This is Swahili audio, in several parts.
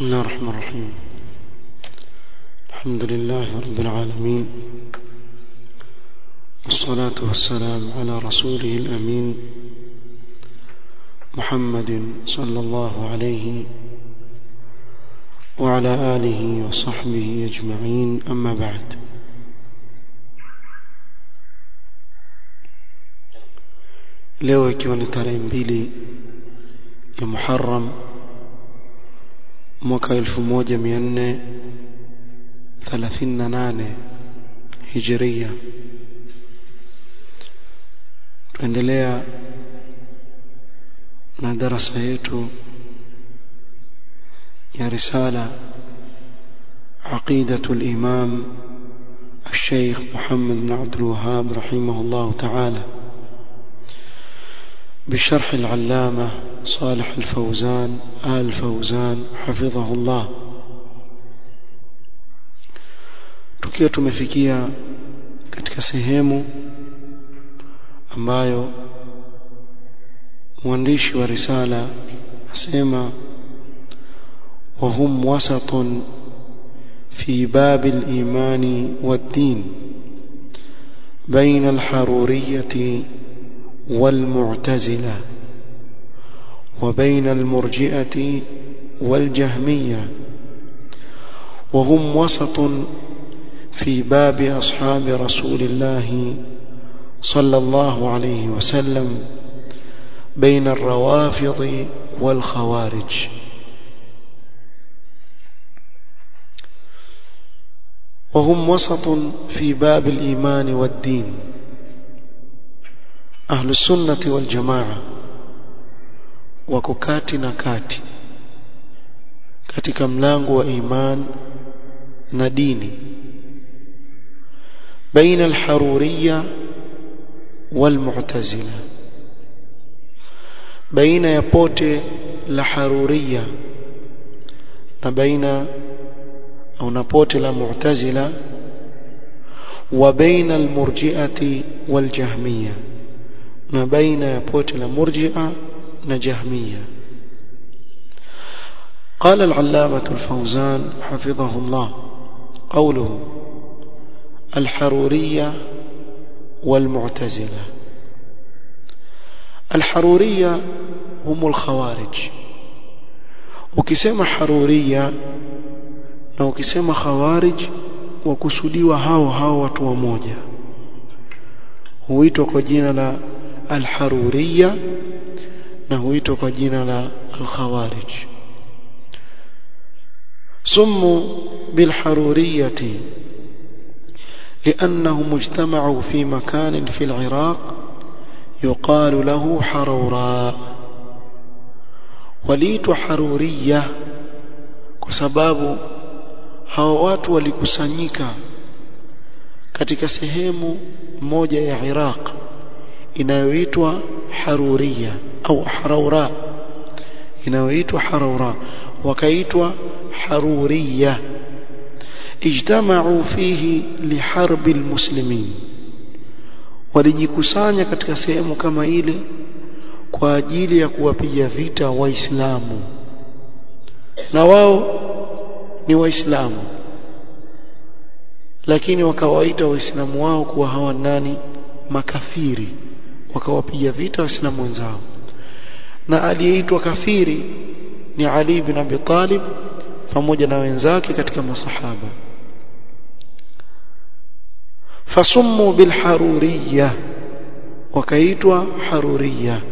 بسم الله الرحمن الرحيم الحمد لله رب العالمين والصلاة والسلام على رسوله الأمين محمد صلى الله عليه وعلى آله وصحبه أجمعين أما بعد leo ikiwa ni tarehe mbili ya Muharram mwaka 1438 Hijria tuendelea na darasa yetu ya risala عقيدة الإمام الشيخ محمد بن عبد الوهاب رحمه الله تعالى بشرح العلامة صالح الفوزان آل فوزان حفظه الله tukiwa tumefikia katika sehemu ambayo mwandishi wa risala asema وهم وسط في باب الإيمان والدين بين الحرورية والمعتزلة وبين المرجئة والجهمية وهم وسط في باب أصحاب رسول الله صلى الله عليه وسلم بين الروافض والخوارج وهم وسط في باب الإيمان والدين أهل السنة والجماعة وككات نكات katika mlango wa iman na dini baina alharuriyya walmu'tazila baina ya pote la haruriyya na baina au na pote la mu'tazila wa baina almurji'ati waljahmiyya na baina ya pote la murji'a na jahmiyya قال العلامة الفوزان حفظه الله قوله الحرورية والمعتزلة الحرورية هم الخوارج ukisema haruria na ukisema khawarij wakusudiwa hao hao watu wamoja huitwa kwa jina la alharuriya na huitwa kwa jina la alkhawarij سموا بالحرورية لأنهم اجتمعوا في مكان في العراق يقال له حروراء وليت حرورية كسباب hao watu walikusanyika katika sehemu moja ya Iraq inayoitwa Haruriya au Haraura inayoitwa Haraura wakaitwa Haruriya ijtama'u fihi liharbi almuslimin walijikusanya katika sehemu kama ile kwa ajili ya kuwapiga vita waislamu na wao ni waislamu lakini wakawaita waislamu wao kuwa hawa nani makafiri wakawapiga vita waislamu wenzao na aliyeitwa kafiri ni Ali ibn Abi Talib pamoja na wenzake katika masahaba fasummu bilharuriyya wakaitwa haruriyya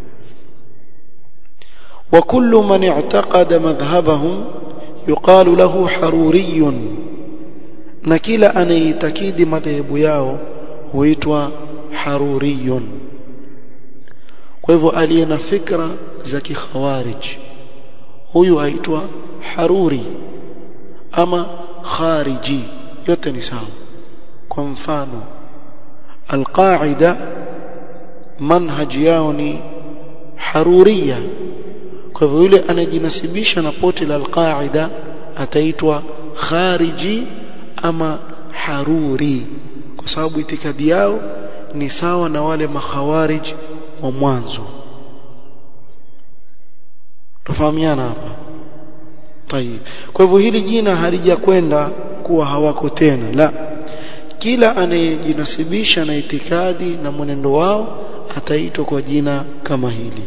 وكل من اعتقد مذهبهم يقال له حروري na kila anayeitakidi madhehebu yao huitwa haruriyun kwa hivyo aliye na fikra za kikhawarij huyu aitwa haruri ama khariji yote ni sawa kwa mfano alqaida manhaji yao ni haruriya kwa hivyo yule anajinasibisha na pote la alqaida ataitwa khariji ama haruri kwa sababu itikadi yao ni sawa na wale makhawarij wa mwanzo tufahamiana hapa tayib kwa hivyo hili jina halijakwenda kuwa hawako tena la kila anayejinasibisha na itikadi na mwenendo wao ataitwa kwa jina kama hili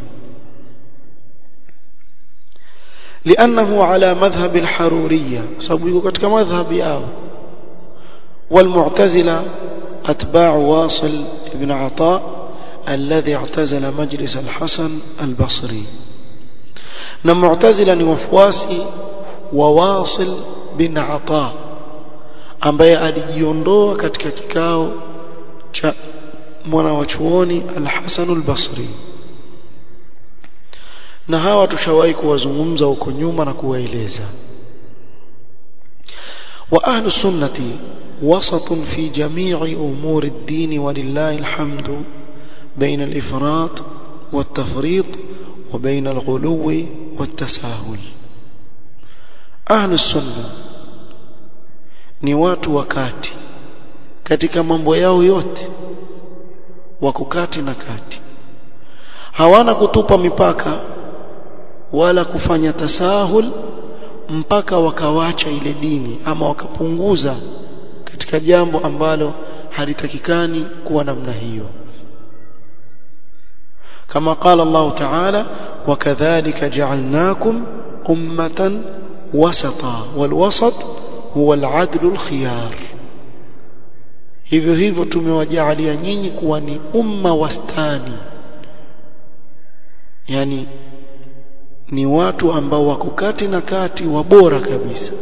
لأنه على مذهب الحرورية سبب katika madhhab yao والمعتزلة أتباع واصل بن عطاء الذي اعتزل مجلس الحسن البصري na mu'tazila ni wafuasi wa Wasil bin Ata ambaye alijiondoa katika kikao cha mwana wa chuoni Al-Hasan al-Basri na hawa tushawahi kuwazungumza huko nyuma na kuwaeleza wa ahlu sunnati وسط في جميع أمور الدين ولله الحمد بين الإفراط والتفريط وبين الغلو والتساهل أهل السنة ni watu wakati katika mambo yao yote wako kati na kati hawana kutupa mipaka wala kufanya tasahul mpaka wakawacha ile dini ama wakapunguza katika jambo ambalo halitakikani kuwa namna hiyo كما قال الله تعالى وكذلك جعلناكم أمة وسطا والوسط هو العدل الخيار hivyo hivyo tumewajalia nyinyi kuwa ni umma wastani yani ni watu ambao wako kati na kati wa bora kabisa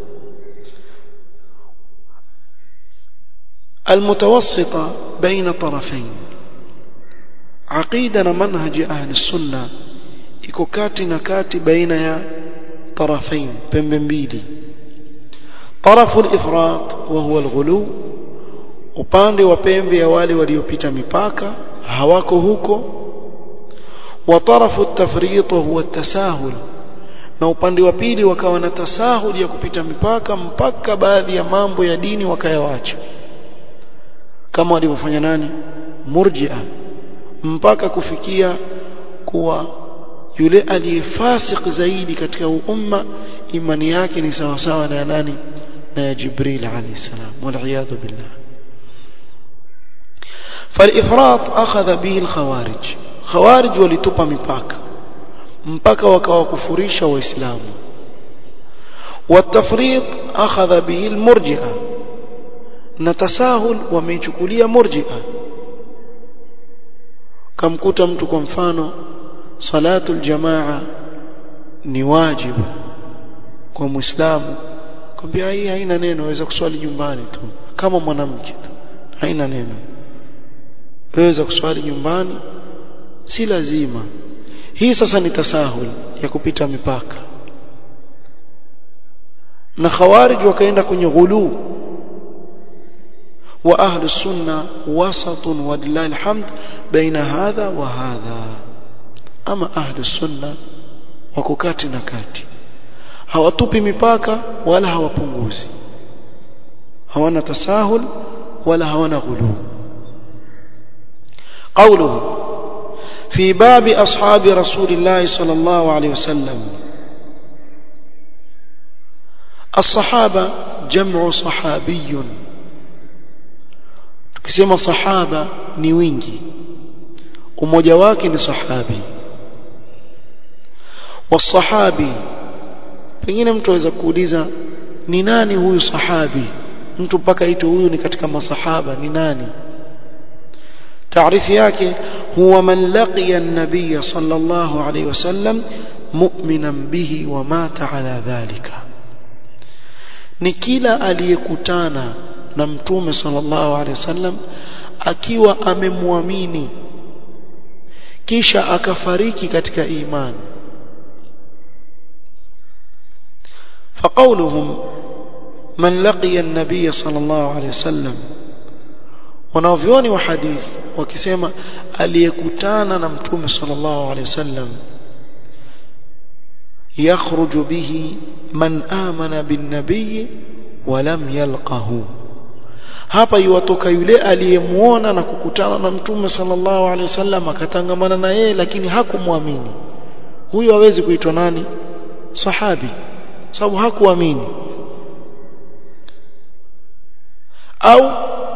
المتوسطة بين طرفين عقيدة منهج أهل السنة iko kati na kati baina ya طرفين pembe mbili طرف الإفراط وهو الغلو upande wa pembe ya wale waliopita mipaka hawako huko وطرف التفريط وهو التساهل na upande wa pili wakawa na tasahuli ya kupita mipaka mpaka baadhi ya mambo ya dini wakayawacha kama walivyofanya nani murji'a mpaka kufikia kuwa yule aliyefasik zaidi katika umma imani yake ni sawa sawa na nani na ya Jibril alayhi salam wal billah فالإفراط أخذ به الخوارج خوارج ولتوبا مipaka mpaka wakawakufurisha waislamu والتفريط أخذ به المرجئة نتساهل وميchukulia murji'a kamkuta mtu kwa mfano salatul jamaa ni wajibu kwa muislamu kwambia hii haina neno waweza kuswali nyumbani tu kama mwanamke tu haina neno waweza kuswali nyumbani si lazima hii sasa ni tasahul ya kupita mipaka na khawarij wakaenda kwenye ghulu wa ahlu sunna wasatun walillahi alhamd baina hadha wa hadha ama ahlu sunna wako kati na kati hawatupi mipaka wala hawapunguzi hawana tasahul wala hawana ghulu قوله في باب أصحاب رسول الله صلى الله عليه وسلم الصحابة جمع صحابي tukisema sahaba ni wingi umoja wake ni sahabi wasahabi pengine mtu aweza kuuliza ni nani huyu sahabi mtu mpaka aitwe huyu ni katika masahaba ni nani تعريف yake huwa man laqiya an-nabiy sallallahu alayhi wasallam mu'minan bihi wa mata ala dhalika ni kila aliyekutana na mtume sallallahu alayhi wasallam akiwa amemwamini kisha akafariki katika imani فقولهم من لقي النبي صلى الله عليه وسلم wanavyoni wa hadithi wakisema aliyekutana na mtume sallallahu alaihi wasallam yakhruju bihi man amana bin nabiy wa lam yalqahu hapa iwatoka yule aliyemuona na kukutana na mtume sallallahu alaihi wasallam akatangamana na yeye lakini hakumwamini huyo hawezi kuitwa nani sahabi sababu hakuamini au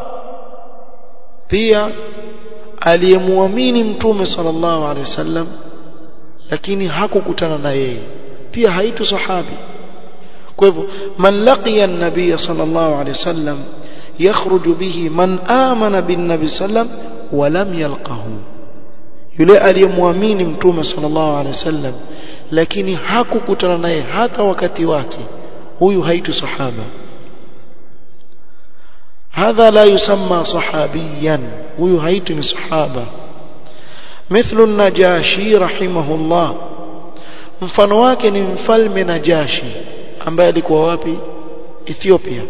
pia aliyemwamini mtume sallallahu alaihi wasallam lakini hakukutana na yeye pia haitu sahabi kwa hivyo man laqiya an-nabiy sallallahu alaihi wasallam yakhruju bihi man amana bin nabiy sallam wa lam yalqahu yule aliyemwamini mtume sallallahu alaihi wasallam lakini hakukutana naye hata wakati wake huyu haitu sahaba هذا لا يسمى صحابيا huyu haitu ni sahaba مثل النجاشي رحمه الله mfano wake ni mfalme Najashi ambaye alikuwa wapi Ethiopia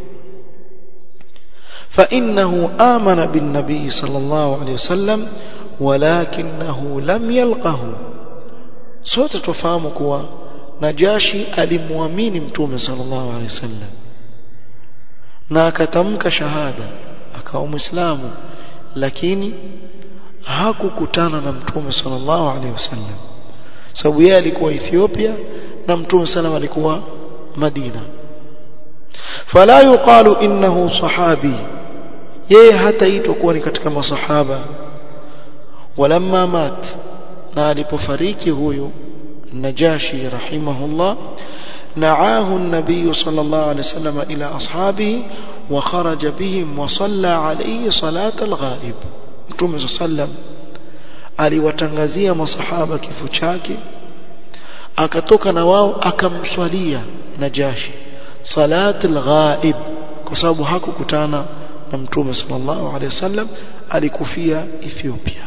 فإنه آمن بالنبي صلى الله عليه وسلم ولكنه لم يلقه sote tufahamu kuwa Najashi alimwamini mtume sallallahu alaihi wasallam na akatamka shahada akawa muislamu lakini hakukutana na mtume sallallahu alaihi wasallam sababu yeye alikuwa Ethiopia na mtume sallallahu alikuwa Madina fala yuqalu innahu sahabi yeye hataitwa kuwa ni katika masahaba walamma mat na alipofariki huyu Najashi rahimahullah نعاه النبي صلى الله عليه وسلم إلى أصحابه وخرج بهم وصلى عليه صلاة الغائب متوم صلى الله عليه وسلم aliwatangazia masahaba kifo chake akatoka na wao akamswalia Najashi salat al-ghaib kwa sababu hakukutana na mtume sallallahu alaihi wasallam alikufia Ethiopia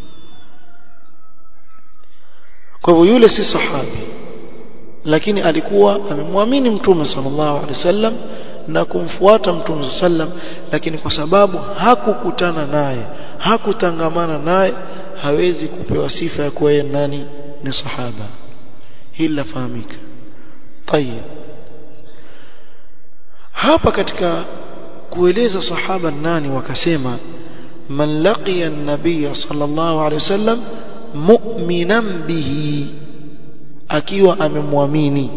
kwa hivyo yule si sahabi lakini alikuwa amemwamini mtume sallallahu alaihi wasallam na kumfuata mtume sallam lakini kwa sababu hakukutana naye hakutangamana naye hawezi kupewa sifa ya kuwa nani ni sahaba hili lafahamika tayeb hapa katika kueleza sahaba nani wakasema man laqiya an-nabiy sallallahu alaihi wasallam mu'minan bihi akiwa amemwamini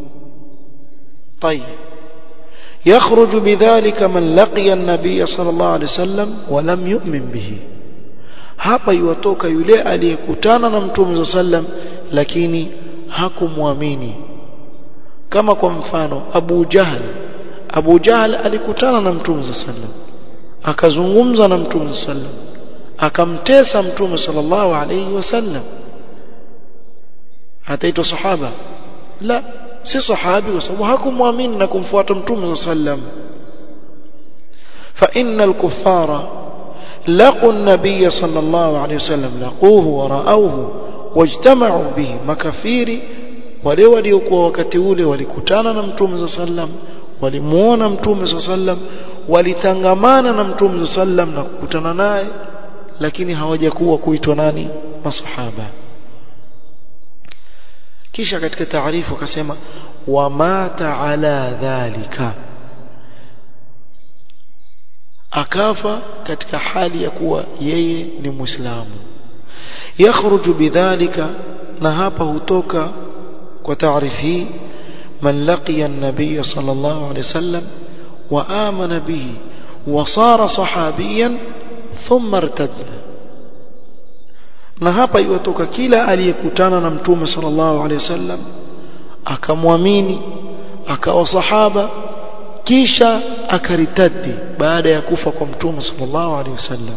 طيب يخرج بذلك من لقي النبي صلى الله عليه وسلم ولم يؤمن به hapa yuwatoka yule aliyekutana na mtume sallam lakini hakumwamini kama kwa mfano Abu Jahl Abu Jahl alikutana na mtume sallam akazungumza na mtume sallam akamtesa mtume sallallahu alayhi wasallam ataitwa sahaba la si sahabi kwa sababu hakumwamini na kumfuata mtume sallam fa innal kuffara laqu an-nabiy sallallahu alayhi wasallam laquhu wa ra'awhu wajtama'u bihi makafiri wale waliokuwa wakati ule walikutana na mtume sallam walimuona mtume sallam walitangamana na mtume sallam na kukutana naye lakini hawajakuwa kuitwa nani masahaba kisha katika taarifu akasema wamata ala dhalika akafa katika hali ya kuwa yeye ni muislamu yakhruju bidhalika na hapa hutoka kwa taarifu hii man laqiya an-nabiy sallallahu alayhi wasallam wa amana bihi wa sara sahabiyan thumma irtadda na hapa iwatoka kila aliyekutana na mtume sallallahu alaihi wasallam akamwamini akawa sahaba kisha akaritadi baada ya kufa kwa mtume sallallahu alaihi wasallam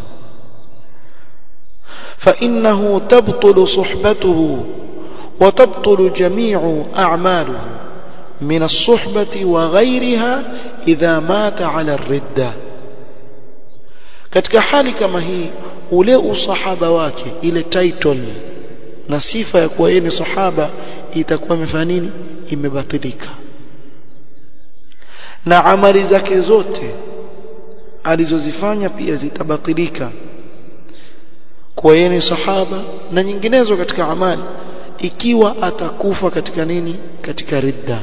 فإنه تبطل صحبته وتبطل جميع أعماله من الصحبة وغيرها إذا مات على الردة katika hali kama hii ule usahaba wake ile title na sifa ya kuwa yeye ni sahaba itakuwa imefanya nini imebatilika na amali zake zote alizozifanya pia zitabatilika kwa yeye ni sahaba na nyinginezo katika amali ikiwa atakufa katika nini katika ridda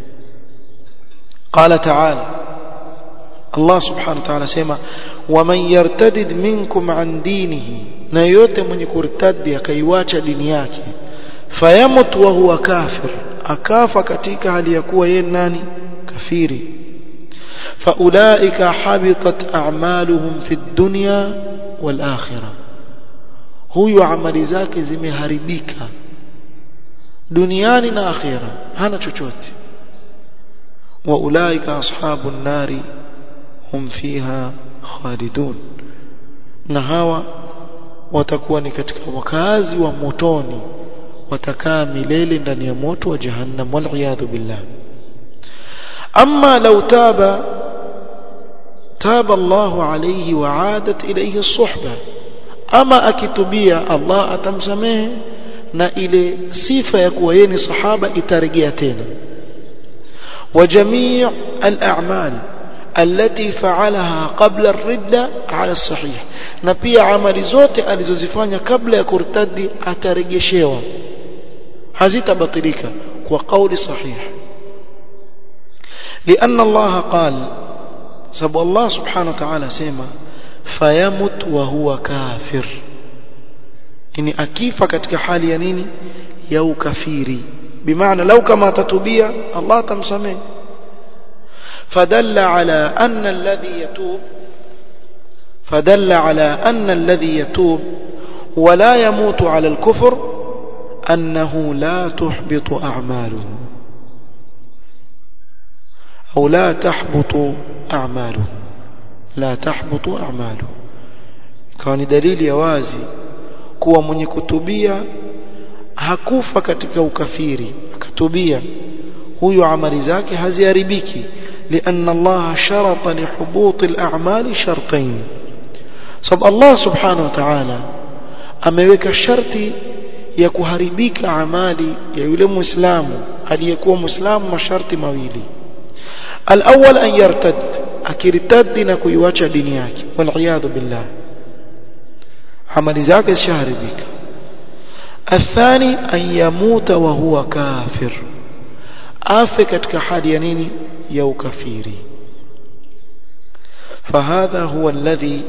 qala ta'ala Allah subhanahu wa ta'ala sema waman yartadid minkum an dinihi na yote mwenye kurtadi akaiwacha dini yake fayamut wa huwa kafir akafa katika hali ya kuwa yeye nani kafiri faulaika habitat a'maluhum fi dunya wal akhirah huyu amali zake zimeharibika duniani na akhira hana chochote wa ulaika ashabun nari hum fiha khalidun na hawa watakuwa ni katika wakazi wa motoni watakaa milele ndani ya moto wa jahannam wal billah amma law taba taba Allah alayhi wa aadat ilayhi as-suhba ama akitubia Allah atamsamehe na ile sifa ya kuwa yeye ni sahaba itarejea tena وجميع الأعمال التي فعلها قبل الردة على الصحيح na pia amali zote alizozifanya kabla ya kurtadi atarejeshewa hazitabatilika kwa kauli sahih لأن الله قال سبب الله سبحانه وتعالى سيما فيمت وهو كافر ini akifa katika hali ya nini ya ukafiri bimaana lau kama atatubia Allah atamsamehe fadalla ala anna alladhi yatub fadalla ala anna alladhi yatub ولا يموت على الكفر أنه لا تحبط أعماله أو لا تحبط أعماله لا تحبط أعماله كان دليل يوازي kuwa mwenye kutubia hakufa katika ukafiri akatubia huyo amali zake haziharibiki لأن الله شرط لحبوط الأعمال شرطين سب الله سبحانه وتعالى ameweka sharti ya kuharibika amali ya yule muislamu aliyekuwa muislamu masharti mawili الأول أن يرتد akirtadi na kuiwacha dini yake wal billah amali zake zishaharibika athani an yamuta wa huwa kafir afe katika hali ya nini ya ukafiri فهذا هو الذي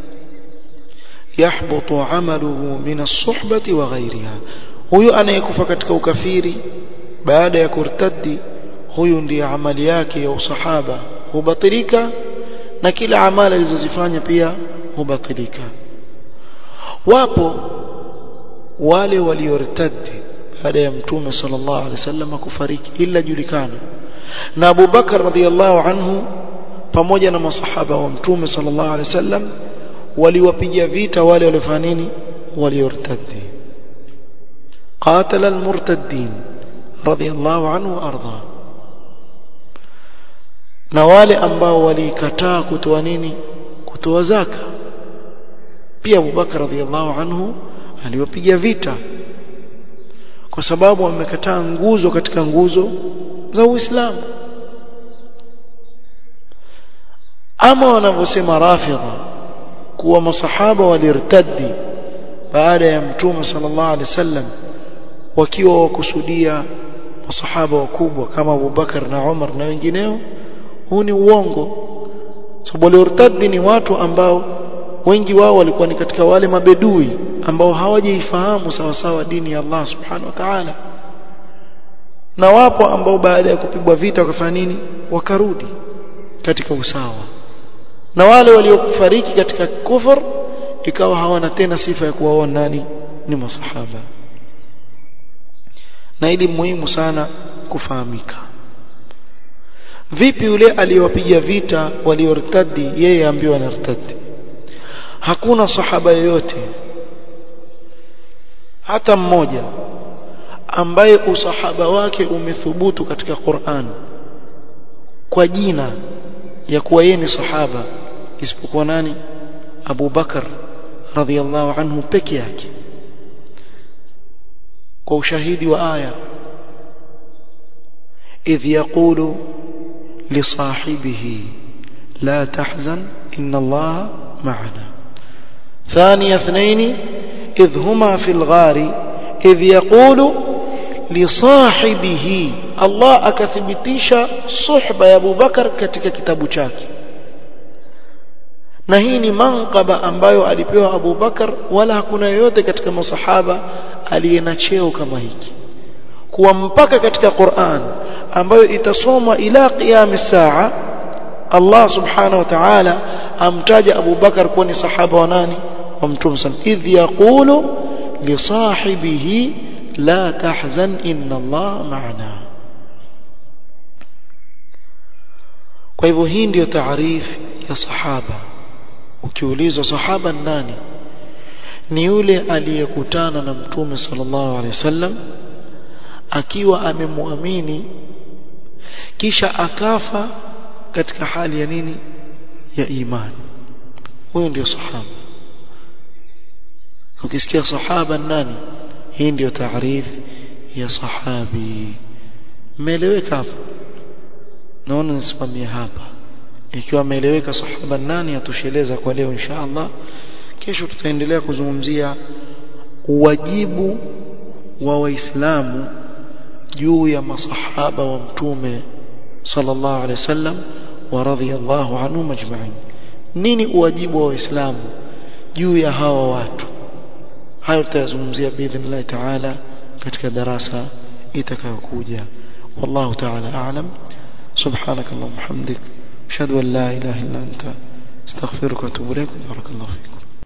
يحبط عمله من الصحبة وغيرها huyu anayekufa katika ukafiri baada ya kurtadi huyu ndiye amali yake ya usahaba hubatilika na kila amali alizozifanya pia hubatilika wapo wale waliortadi baada ya mtume sallallahu alaihi wasallam kufariki ila julikana na Abu Bakar radhiallahu anhu pamoja na masahaba wa mtume sallallahu alaihi wasallam waliwapiga vita wale waliofanya nini waliortadi qatala almurtaddin radhiallahu anhu arda na wale ambao walikataa kutoa nini kutoa zaka pia Abu Bakar radhiallahu anhu aliwapiga vita kwa sababu wamekataa nguzo katika nguzo za Uislamu ama wanavyosema rafidha kuwa masahaba walirtadi baada ya mtume sallallahu alaihi wasallam wakiwa wakusudia masahaba wakubwa kama Abu Bakar na Umar na wengineo huu ni uongo sababu walirtadi ni watu ambao wengi wao walikuwa ni katika wale mabedui ambao hawajaifahamu sawa sawa dini ya Allah subhanahu wa ta'ala na wapo ambao baada ya kupigwa vita wakafanya nini wakarudi katika usawa na wale waliofariki katika kufur ikawa hawana tena sifa ya kuwaona nani ni masahaba na ili muhimu sana kufahamika vipi yule aliyowapiga vita waliortadi yeye ambiwa anartadi hakuna sahaba yoyote hata mmoja ambaye usahaba wake umethubutu katika Qur'an kwa jina ya kuwa yeye ni sahaba isipokuwa nani Abu Bakar radhiallahu anhu peke yake kwa ushahidi wa aya idh yaqulu lisahibihi la tahzan inna allaha ma'ana ثاني اثنين إذ هما في الغار إذ يقول لصاحبه الله akathibitisha suhba ya Abu Bakar katika kitabu chake na hii ni manqaba ambayo alipewa Abu Bakar wala hakuna yoyote katika masahaba aliye na cheo kama hiki kuwa mpaka katika Qur'an ambayo itasomwa ila qiyam saa Allah subhanahu wa ta'ala amtaja Abu Bakar kuwa ni sahaba wa nani wa Mtume sallam idh yaqulu li sahibihi la tahzan inna Allah ma'ana kwa hivyo hii ndiyo taarifu ya sahaba ukiulizwa sahaba nani ni yule aliyekutana na mtume sallallahu alaihi wasallam akiwa amemwamini kisha akafa katika hali ya nini ya imani huyo ndio sahaba ukisikia sahaba nani hii ndio taarifu ya sahabi meeleweka hapa naona nisimamie hapa ikiwa ameeleweka sahaba nani atosheleza kwa leo insha Allah kesho tutaendelea kuzungumzia wajibu wa waislamu juu ya masahaba wa mtume sallallahu alaihi wasallam wa radhiyallahu anhum ajma'in nini uwajibu wa waislamu juu ya hawa watu hayo tutayazungumzia biidhnillah ta'ala katika darasa itakayokuja wallahu ta'ala a'lam subhanakallahumma hamdik ashhadu an la ilaha illa anta astaghfiruka wa atubu ilaik barakallahu fiik